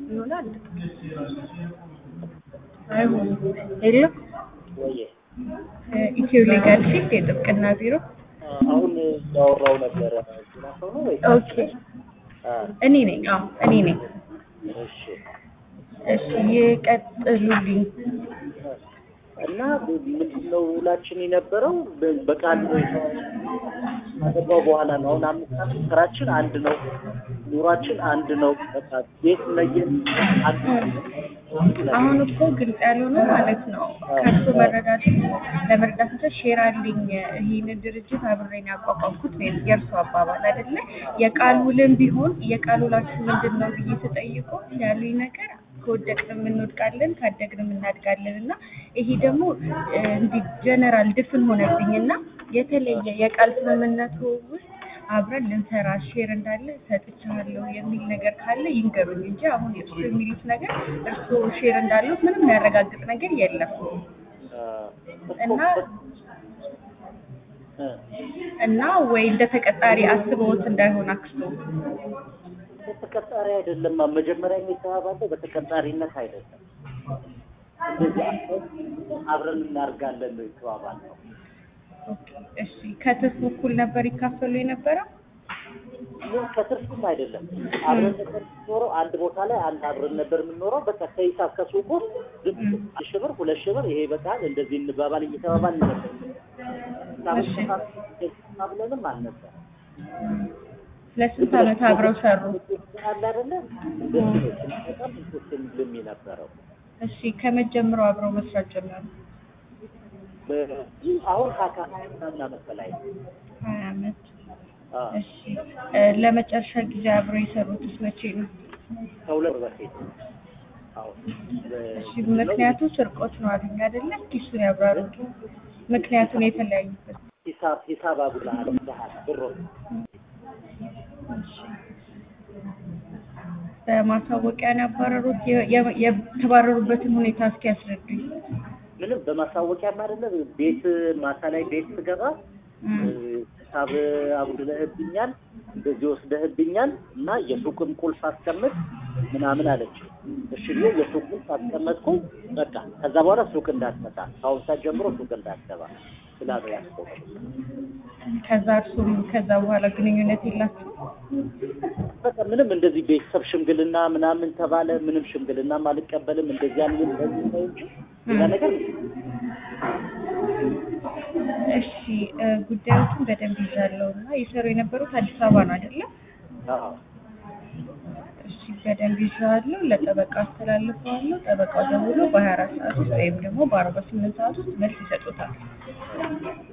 ይሆናል። አይሆንም። የለም ወየ ኢትዮ ሌጋል ፊልድ የጥብቅና ቢሮ። አሁን ያወራው ነበረ ሌላ ሰው ነው ወይ? ኦኬ እኔ ነኝ። አዎ እኔ ነኝ። እሺ እሺ ይቀጥሉልኝ። እና ምንድነው ውላችን የነበረው በ- በቃል ካገባው በኋላ ነው። አሁን አምስት ዓመት ስራችን አንድ ነው፣ ኑሯችን አንድ ነው። በቃ ቤት ለየን አንድ ነው። አሁን እኮ ግልጽ ያልሆነ ማለት ነው ከእሱ መረዳት ለመረዳት እንደ ሼር አለኝ ይህንን ድርጅት አብሬን ያቋቋምኩት ነው የእርሱ አባባል አይደለ? የቃል ውልም ቢሆን የቃል ውላችሁ ምንድን ነው ብዬ ስጠይቆ ያሉኝ ነገር ከወደቅንም እንወድቃለን ካደግንም እናድጋለን እና ይሄ ደግሞ እ፣ እንዲህ ጀነራል ድፍን ሆነብኝ እና የተለየ የቃል ስምምነቱ ውስጥ አብረን ልንሰራ ሼር እንዳለ ሰጥቻለሁ የሚል ነገር ካለ ይንገሩኝ እንጂ አሁን እርሱ የሚሉት ነገር እርሱ ሼር እንዳለው ምንም የሚያረጋግጥ ነገር የለም እና እ፣ እና ወይ እንደ ተቀጣሪ አስበውት እንዳይሆን አክስቶ በተቀጣሪ አይደለም። መጀመሪያ የሚተባባለው በተቀጣሪነት አይደለም። እንደዚህ አብረን አብረን እናርጋለን ነው የተባባልነው። ኦኬ፣ እሺ ከትርፉ እኩል ነበር ይካፈሉ የነበረው ምን ከትርፍም አይደለም። አብረን ነበር የምንኖረው አንድ ቦታ ላይ አንድ አብረን ነበር የምንኖረው። በቃ ከሂሳብ ከሱቁ ዝም ብሎ አንድ ሺህ ብር ሁለት ሺህ ብር ይሄ በቃል እንደዚህ እንባባል እየተባባል ነበር። ብለንም አልነበር ለስንት ዓመት አብረው ሰሩ? አለ አይደለ እንደዚህ ነው በጣም እንትን የሚልም የነበረው እሺ ከመጀመሪያው አብረው መስራት ጀመሩ። በ- አሁን ከአካ ምናምን ዓመት በላይ ነው። ሀያ ዓመት አዎ፣ እሺ እ፣ ለመጨረሻ ጊዜ አብረው የሰሩትስ መቼ ነው? ከሁለት ወር በፊት አሁን እሺ ምክንያቱ ስርቆት ነው አሉኝ አይደለ? እስኪ እሱን ያብራሩ። ምክንያቱን የተለያዩበት ሂሳብ ሂሳብ አጉልሃል ብለሃል ብሮ እሺ በማሳወቂያ ነው ያባረሩት? የ- የ- የተባረሩበትን ሁኔታ እስኪ ያስረዱኝ። ምንም በማሳወቂያም አይደለም ቤት ማታ ላይ ቤት ስገባ እም፣ ሂሳብ አጉድለህብኛል፣ እንደዚህ ወስደህብኛል እና የሱቅም ቁልፍ አስቀምጥ ምናምን አለች። እሺ ብዬ የሱቅ ቁልፍ አስቀመጥኩ። በቃ ከዛ በኋላ ሱቅ እንዳትመጣ ከአሁን ሰዓት ጀምሮ ሱቅ እንዳትገባ ስላሉ ያስቆሙ። ከዛ እርሱም ከዛ በኋላ ግንኙነት የላችሁ? በቃ ምንም እንደዚህ ቤተሰብ ሽምግልና ምናምን ተባለ። ምንም ሽምግልናም አልቀበልም እንደዚህ ያንን እንደዚህ ነው እንጂ ሌላ ነገር እሺ እ፣ ጉዳዮችን በደንብ ይዛለው እና የሰሩ የነበሩት አዲስ አበባ ነው አይደለም? አዎ እሺ በደንብ ይዛለው። ለጠበቃ አስተላልፈዋለሁ። ጠበቃው ደውሎ በሀያ አራት ሰዓት ውስጥ ወይም ደግሞ በአርባ ስምንት ሰዓት ውስጥ መልስ ይሰጡታል።